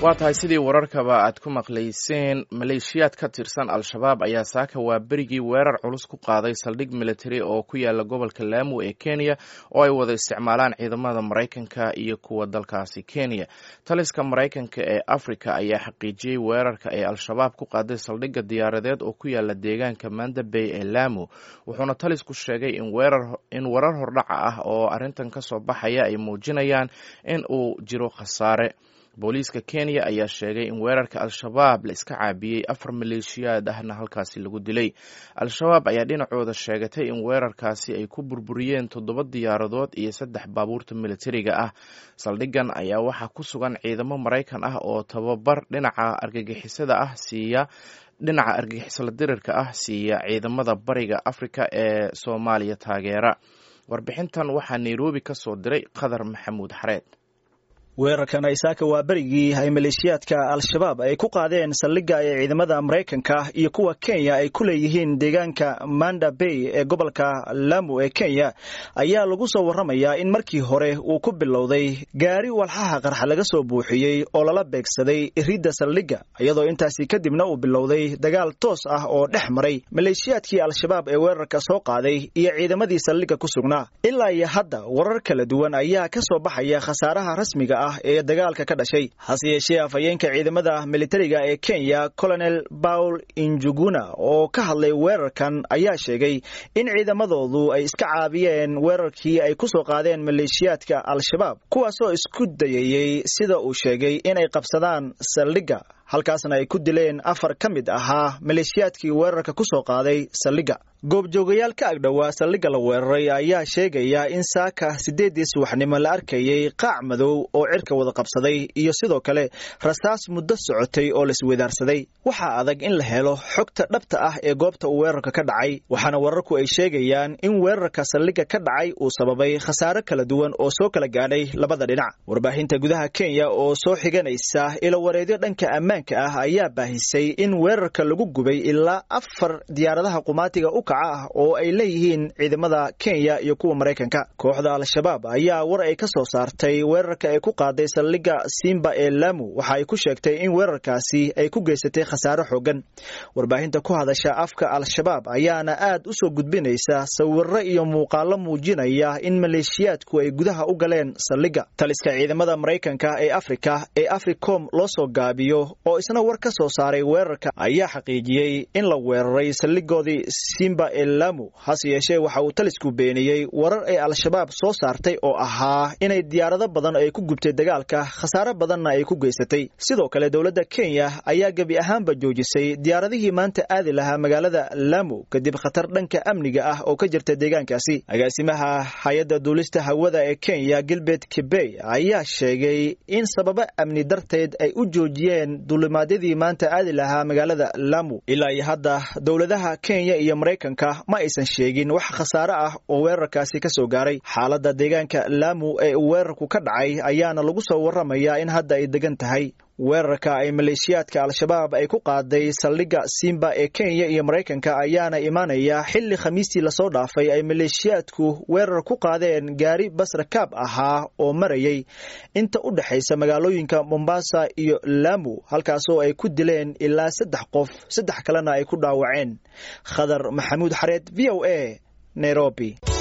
waa tahay sidii wararkaba aad ku maqlayseen maleeshiyaad ka tirsan al-shabaab ayaa saaka waa berigii weerar culus ku qaaday saldhig military oo ku yaala gobolka laamu ee kenya oo ay wada isticmaalaan ciidamada maraykanka iyo kuwa dalkaasi kenya taliska maraykanka ee africa ayaa xaqiijiyey weerarka ay al-shabaab ku qaaday saldhigga diyaaradeed oo ku yaala deegaanka manda bay ee laamu wuxuuna talisku sheegay in warar hordhaca ah oo arrintan ka soo baxaya ay muujinayaan in uu jiro khasaare booliiska kenya ayaa sheegay in weerarka al-shabaab la iska caabiyey afar maleeshiyaad ahna halkaasi lagu dilay al-shabaab ayaa dhinacooda sheegatay in weerarkaasi ay ku burburiyeen toddoba diyaaradood iyo saddex baabuurta militariga ah saldhigan ayaa waxaa ku sugan ciidamo maraykan ah oo tababar dhinaca argagixisada ah siiya dhinaca argagixisla dirirka ah siiya ciidamada bariga afrika ee soomaaliya taageera warbixintan waxaa nairobi ka soo diray qadar maxamuud xareed weerarkan aysaaka waa berigii ay maleeshiyaadka al-shabaab ay ku qaadeen saldhigga ee ciidamada maraykanka iyo kuwa kenya ay ku leeyihiin deegaanka manda bay ee gobolka lamu ee kenya ayaa lagu soo warramayaa in markii hore uu ku bilowday gaari walxaha qarxa laga soo buuxiyey oo lala beegsaday ridda saldhigga iyadoo intaasi kadibna uu bilowday dagaal toos ah oo dhex maray maleeshiyaadkii al-shabaab ee weerarka soo qaaday iyo ciidamadii saldhigga ku sugnaa ilaa iyo hadda warar kala duwan ayaa ka soo baxaya khasaaraha rasmiga ee dagaalka ka dhashay hase yeeshee afhayeenka ciidamada militariga ee kenya colonel paul injuguna oo ka hadlay weerarkan ayaa sheegay in ciidamadoodu ay iska caabiyeen weerarkii ay ku soo qaadeen maleeshiyaadka al-shabaab kuwaasoo isku dayayey sida uu sheegay inay qabsadaan saldhigga halkaasna ay ku dileen afar ka mid ahaa maleeshiyaadkii weerarka ku soo qaaday saldhigga goobjoogayaal ka agdhowaa saldhigga la weeraray ayaa sheegaya in saaka siddeeddii subaxnimo la arkayey qaac madow oo cirka wada qabsaday iyo sidoo kale rasaas muddo socotay oo laiswedaarsaday waxaa adag in la helo xogta dhabta ah ee goobta uu weerarka ka dhacay waxaana wararku ay sheegayaan in weerarka saldhigga ka dhacay uu sababay khasaare kala duwan oo soo kala gaadhay labada dhinac warbaahinta gudaha kenya oo soo xiganaysa ilawareedyo dhanka ammaanka ah ayaa baahisay in weerarka lagu gubay ilaa afar diyaaradaha qumaatiga u kaca ah oo ay leeyihiin ciidamada kenya iyo kuwa maraykanka kooxda al-shabaab ayaa war ay ka soo saartay weerarka ay ku qaaday saldhigga simba ee lamu waxa ay ku sheegtay in weerarkaasi ay ku geysatay khasaare xoogan warbaahinta ku hadasha afka al-shabaab ayaana aad u soo gudbinaysa sawiro iyo muuqaalo muujinaya in maleeshiyaadku ay gudaha u galeen saldhigga taliska ciidamada maraykanka ee afrika ee africom loo soo gaabiyo oo isna war ka soo saaray weerarka ayaa xaqiijiyey in la weeraray saldhigoodii simba ee lamu hase yeeshee waxa uu talisku beeniyey warar ay al-shabaab soo saartay oo ahaa inay diyaarado badan ay ku gubtay dagaalka khasaare badanna ay ku geysatay sidoo kale dowladda kenya ayaa gebi ahaanba joojisay diyaaradihii maanta aadi lahaa magaalada lamu kadib khatar dhanka amniga ah oo ka jirta deegaankaasi agaasimaha hay-adda duulista hawada ee kenya gilbert kibey ayaa sheegay in sababo amni darteed ay u joojiyeen duulimaadyadii maanta aadi lahaa magaalada lamu ilaa iyo hadda dowladaha kenya iyo maraykanka ma aysan sheegin wax khasaare ah oo weerarkaasi ka soo gaaray xaaladda deegaanka laamu ee uu weerarku ka dhacay ayaana lagu soo warramayaa in hadda ay degan tahay weerarka ay maleeshiyaadka al-shabaab ay ku qaaday saldhigga simba ee kenya iyo maraykanka ayaana imaanaya xilli khamiistii lasoo dhaafay ay maleeshiyaadku weerar ku qaadeen gaari basrakaab ahaa oo marayay inta u dhexaysa magaalooyinka mombasa iyo laamu halkaasoo ay ku dileen ilaa saddex qof saddex kalena ay ku dhaawaceen khadar maxamuud xareed v o a nairobi